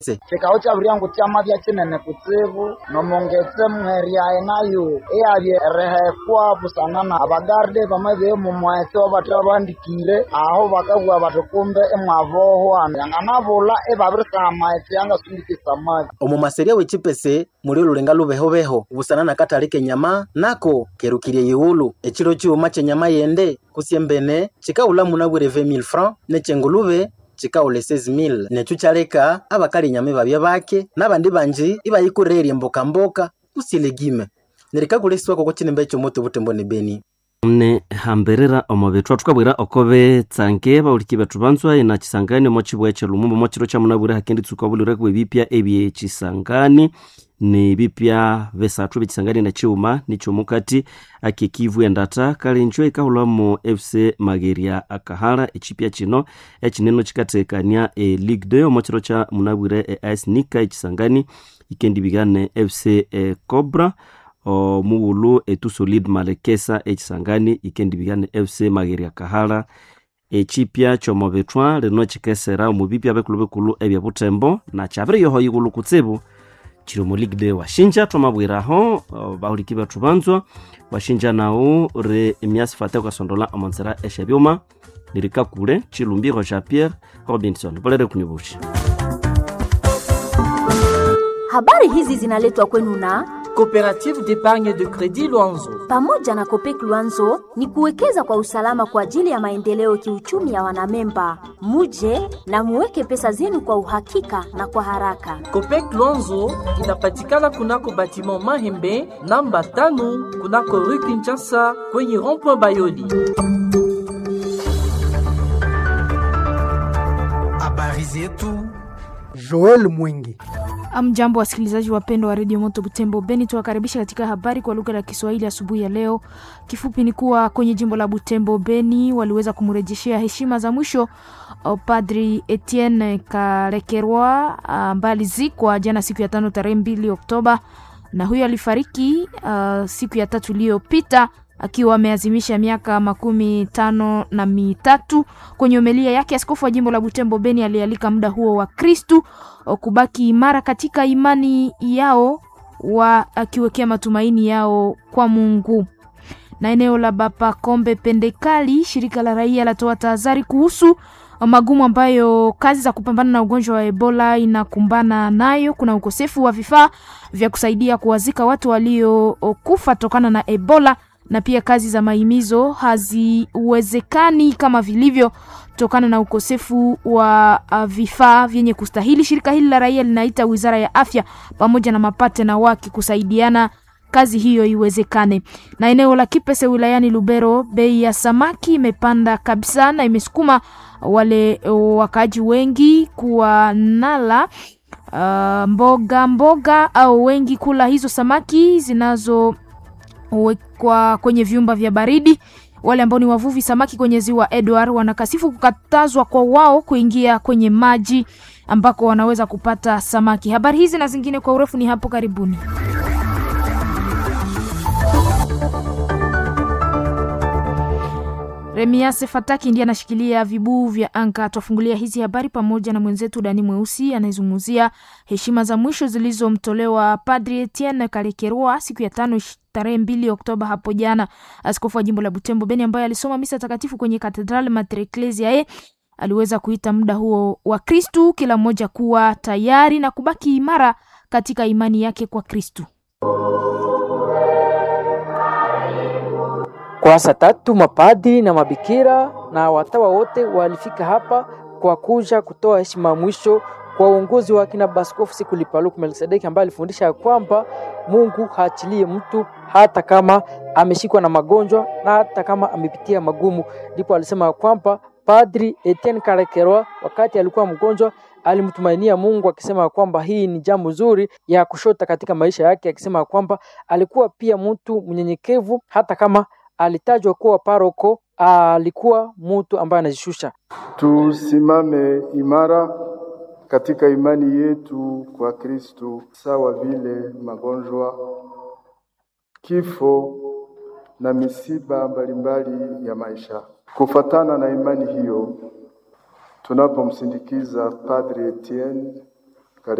chikao cha vyangu chama vya chinene kutsivu nomongetse mweria enayo eyavye erehekwa busanana abagarde vamwe vemumwese ovate vavandikire aho vakavua vati kumbe emwavohwa yanganavula evavirisana maetse yangasundikisa mavi omumaseria w'echipese muli olulenga lubehobeho busanana katali kenyama nako kerukirye yiwulu echilo chiuma chenyama yende kusyembene chikaula munabwire 20000 francs nechengulube chikaule 6000 necho chaleka abakali nyama babya bake nabandi banji ibayikurerye mboka-mboka kusilegime nerikakulesiwa koko chinembe chomoto butembo ne beni ne hamberera omubithwa tukabwira okobe tsange bauliki bethu banzwa ina chisangani omo chibwa echelumumba omo chiro chamunabwire hakendi tsuka bulire kuba ebipya ebyechisangani ni bipya besathu bechisangani na chiuma nichomukati akekivu endata kalenjo ikahulamu fc mageria akahala echipya chino echineno chikatekania e league day omo chiro cha munabwire e ice nika echisangani ikendibigane fc e cobra omuwulu etu solid malekesa echisangani ikendibigane fc mageria kahala echipya chomobethwa lino chikesera omubipya bekulu bekulu ebya butembo na chabiriyoho yigulu kutsibu chiri mu league day washinja twamabwiraho bahuliki bethu banzwa washinja nawu ri emyasi fate ukasondola omonzera eshebyuma nirikakule chilumbiro ja pierre robinson bolere kunyibushi Habari hizi zinaletwa kwenu na Coopérative d'épargne de crédit Luanzo. pamoja na Kopek Luanzo ni kuwekeza kwa usalama kwa ajili ya maendeleo kiuchumi ya wanamemba. Muje na muweke pesa zenu kwa uhakika na kwa haraka. Copec Luanzo inapatikana kunako batiment Mahembe namba tano kunako rue Kinshasa kwenye rond-point Bayoli. Habari zetu Joel Mwingi. Amjambo wasikilizaji wapendwa wa redio Moto Butembo Beni, tuwakaribisha katika habari kwa lugha la Kiswahili asubuhi ya leo. Kifupi ni kuwa kwenye jimbo la Butembo Beni waliweza kumrejeshea heshima za mwisho uh, Padri Etienne Kalekerwa ambaye alizikwa jana siku ya tano tarehe mbili Oktoba, na huyo alifariki uh, siku ya tatu iliyopita akiwa ameazimisha miaka makumi tano na mitatu. Kwenye homilia yake, askofu wa jimbo la Butembo Beni alialika muda huo wa Kristu kubaki imara katika imani yao, wa akiwekea matumaini yao kwa Mungu. Na eneo la Bapa Kombe Pendekali, shirika la raia latoa tahadhari kuhusu magumu ambayo kazi za kupambana na ugonjwa wa Ebola inakumbana nayo. Kuna ukosefu wa vifaa vya kusaidia kuwazika watu waliokufa tokana na Ebola na pia kazi za mahimizo haziwezekani kama vilivyo tokana na ukosefu wa uh, vifaa vyenye kustahili. Shirika hili la raia linaita wizara ya afya pamoja na mapatena wake kusaidiana kazi hiyo iwezekane. Na eneo la Kipese wilayani Lubero, bei ya samaki imepanda kabisa na imesukuma wale wakaaji wengi kuwa nala uh, mboga mboga au wengi kula hizo samaki zinazo wekwa kwenye vyumba vya baridi. Wale ambao ni wavuvi samaki kwenye ziwa Edward wanakasifu kukatazwa kwa wao kuingia kwenye maji ambako wanaweza kupata samaki. Habari hizi na zingine kwa urefu ni hapo karibuni. Remiase Fataki ndiye anashikilia vibuu vya anga. Twafungulia hizi habari pamoja na mwenzetu Dani Mweusi anayezungumzia heshima za mwisho zilizomtolewa Padri Etienne Kalekerwa siku ya tano tarehe mbili Oktoba hapo jana. Askofu wa jimbo la Butembo Beni ambaye alisoma misa takatifu kwenye Katedrali Mater Ecclesiae aliweza kuita muda huo wa Kristu, kila mmoja kuwa tayari na kubaki imara katika imani yake kwa Kristu. Kwa saa tatu mapadri na mabikira na watawa wote walifika hapa kwa kuja kutoa heshima ya mwisho kwa uongozi wa kina Baskofu Sikuli Paluku Melkisedeki ambaye alifundisha ya kwamba Mungu haachilie mtu hata kama ameshikwa na magonjwa na hata kama amepitia magumu. Ndipo alisema ya kwamba Padri Etienne Kalekerwa wakati alikuwa mgonjwa alimtumainia Mungu akisema kwamba hii ni jambo zuri ya kushota katika maisha yake, akisema kwamba alikuwa pia mtu mnyenyekevu hata kama alitajwa kuwa paroko, alikuwa mtu ambaye anajishusha. Tusimame imara katika imani yetu kwa Kristo, sawa vile magonjwa, kifo na misiba mbalimbali ya maisha. Kufatana na imani hiyo, tunapomsindikiza Padre Etienne